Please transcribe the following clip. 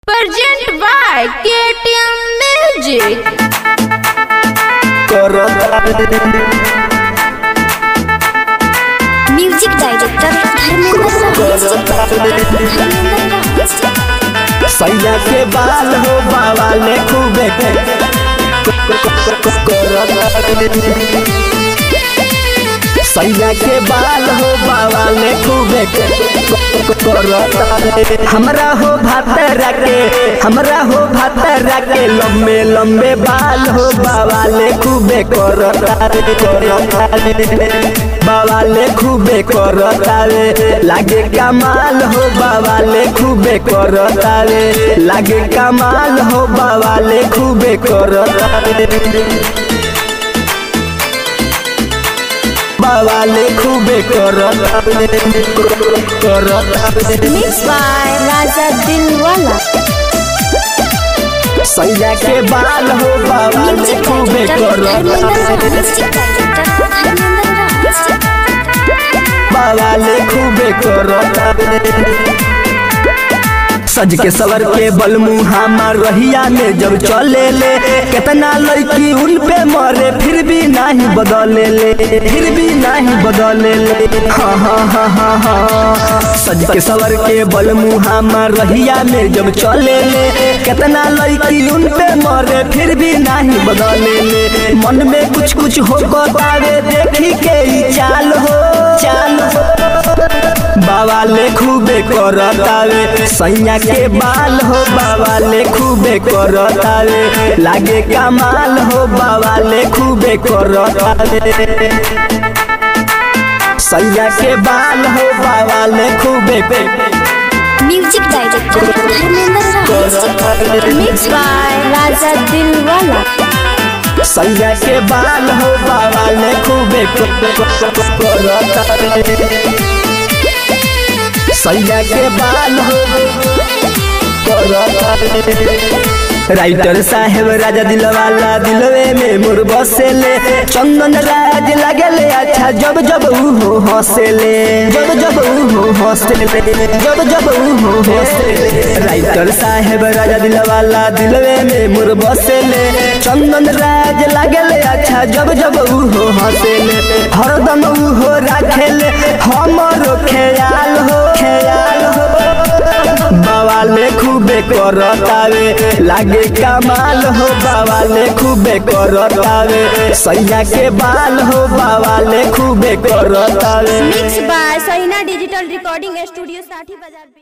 Present by KTM Music. Music director सैया के बाल हो बाबा ने खूबे सैया के बाल हो बाबा ने खूबे हमरा हो भातरा के हमरा हो भातरा के लंबे लंबे बाल हो बाबा ले खूबे करतारे करतारे बाबा ले खूबे करतारे लागे कमाल हो बाबा ले खूबे करतारे लागे कमाल हो बाबा ले खूबे करतारे बाबा ले खूबे करतारे करतारे मिक्स बाय राजा दिलवाला सैया के बाल हो बाबा ले म्यूजिक खूबे करतारे बाबा ले खूबे करतारे सज के सवर के बलमुहा मार रहिया में जब चले ले कितना लड़की उन पे मरे फिर भी नहीं बदले ले फिर भी नहीं बदले ले हाँ हाँ हाँ हाँ हाँ सज के सवर के बलमुहा मार रहिया में जब चले ले कितना लड़की उन पे मरे फिर भी नहीं बदले ले मन में कुछ कुछ हो बतावे देखी के ही चाल हो चाल हो बाबा ले खूबे करतावे सैया के बाल हो बाबा ले खूबे करतावे लागे कमाल हो बाबा ले खूबे करतावे सैया के बाल हो बाबा ले खूबे music director mix by Raja Dilwala सैया के बाल हो बाबा ले खूबे करतावे सैया के बाल हो राइटर साहेब राजा दिलवाला दिलवे में मोर बसेले चंदन राज लगले अच्छा जब जब ऊ हो हंसेले जब जब ऊ हो हंसेले जब जब ऊ हो हंसेले राइटर साहेब राजा दिलवाला दिलवे में मोर बसेले चंदन राज लगले अच्छा जब जब ऊ हो हंसेले हरदम ऊ हो राखेले हमरो ख्याल हो ख्याल हो बाबा ले खूबे करतावे लागे कमाल हो बाबा ले खूबे करतावे सैया के बाल हो बाबा ले खूबे करतावे Mixed by Sahina Digital Recording Studio, Sati Bazar.